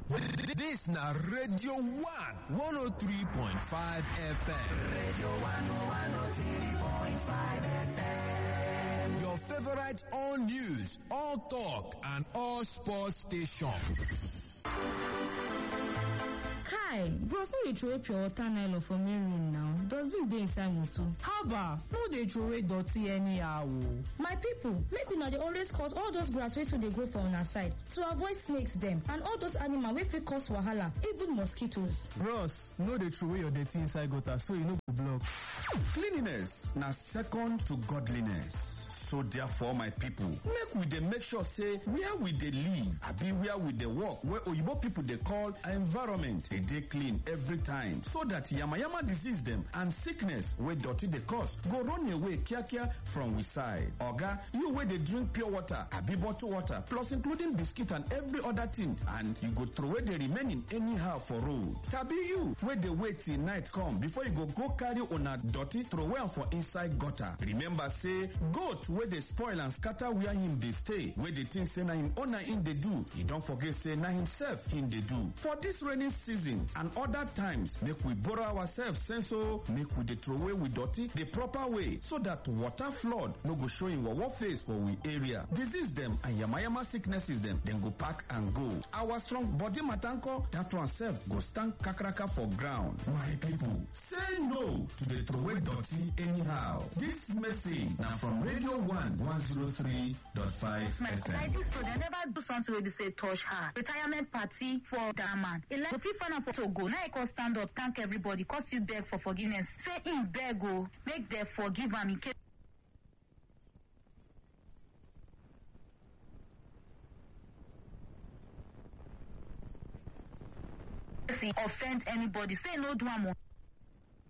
This na Radio 1 103.5 FM. Radio 1 103.5 FM. Your favorite all news, all talk, and all sports station. kai bros no dey throway pure water nylon for main room now dustbin dey inside motor. haba no dey throway dirty anyhow o. my people make una dey always cut all those grass wey too dey grow for una side to avoid snakes dem and all those animal wey fit cause wahala even mosquitoes. bros no dey throway your dirty inside gutter so e no go block. cleanliness na second to godliness. so therefore my people make we dey make sure say where we dey live abi where we dey work wey oyibo people dey call environment dey dey clean every time so that yamayama disease dem and sickness wey dirty dey cause go run away kiakia from we side oga you wey dey drink pure water abi bottle water plus including biscuit and every other thing and you go throway the remaining anyhow for road tabi you wey dey wait till night come before you go go carry una dirty throway am for inside gutter remember say goat wey dey spoil and scatter where him dey stay wey dey think say na him owner him dey do e don forget say na himself him dey do for dis rainy season and other times make we borrow ourselves sense o make we dey throway we dirty the proper way so that water flood no go show him wawa face for we area disease dem and yamayama sicknesses dem dem go pack and go our strong body matanko that one sef go stand kakaraka for ground my people say no to dey throway dirty anyhow dis message na from radio 1 103.5 FM. like dis so dem never do something wey be say touch her retirement party for dat man e like go fit find am for togo na e come stand up thank everybody come still beg for forgiveness say im beg o make dem forgive am in case offend anybody say no do am o